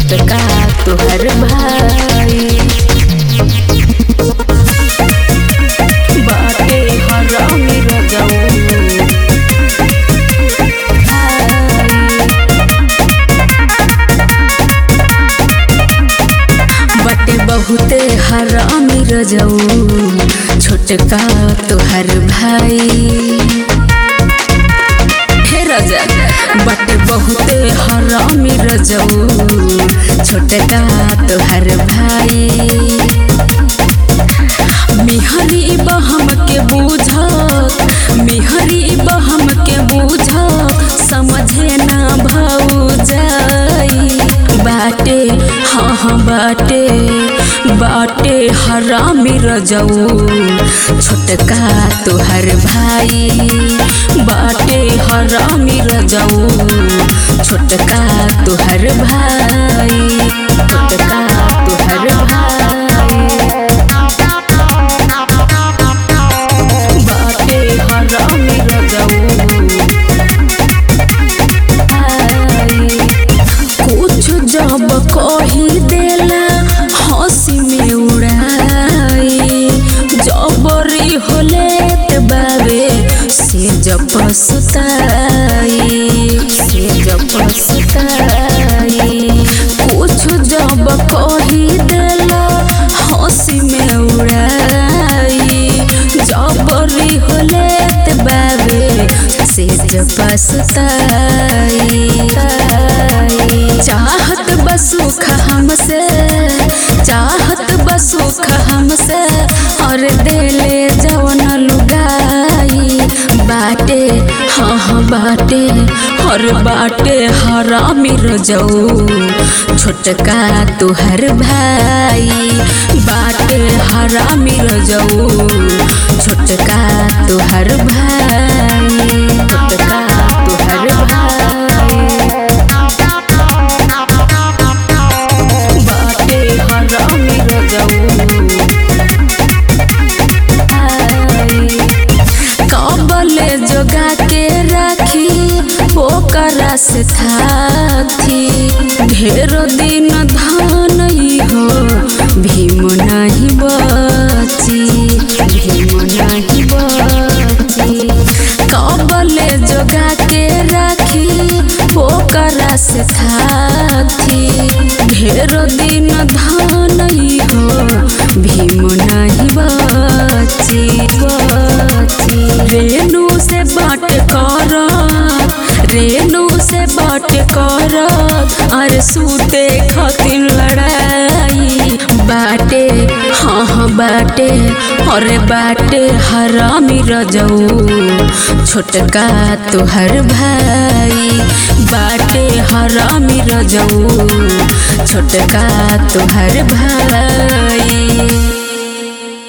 छोटका तोहर भाई बाटे हरामी रजऊ बटे बहुते हरामी रजऊ छोटका तोहर भाई हे राजा बटे बहुते हरामी रजऊ छोटका तोहर भाई मिहरी बहम के बूझत मिहरी बहम के बूझत समझे ना भाऊ जाई बाटे हाँ हाँ बाटे बाटे हरामी रजऊ छोटका तोहर भाई बाटे हरामी रजऊ छोटका तोहर भाई छोटका तोहर भाई बाटे हरामी रजऊ कुछ जब कही देला हंसी में उड़ाई जबरी होले त बाबे से जब सुताई से जब सुताई कुछ जब कही देला हंसी में उड़ाई जबरी होले त बाबे से जब सुताई चाहत बसुख हमसे चाहत बसुख हमसे और देले जवन लुगाई बाटे हाँ हाँ बाटे और बाटे हरामी रजऊ छोटका तुहर भाई बाटे हरामी रजऊ छोटका तुहर भाई छोटका तुहर भाई बाटे हरामी रजऊ कबले जोगा के राखी ओकरा से थाथी ढेरो दिन धान हो भीम नहीं बची भीम नहीं बची कबले जोगा के राखी ओकरा से थाथी ढेरो दिन धान हो भीम नहीं बची बची रेणु से बाट कर रेणु से बाट कर अरे सूते खातिर लड़ाई बाटे हाँ हाँ बाटे अरे बाटे हरामी रजऊ छोटका तुहर भाई बाटे हरामी रजऊ छोटका तुहर भाई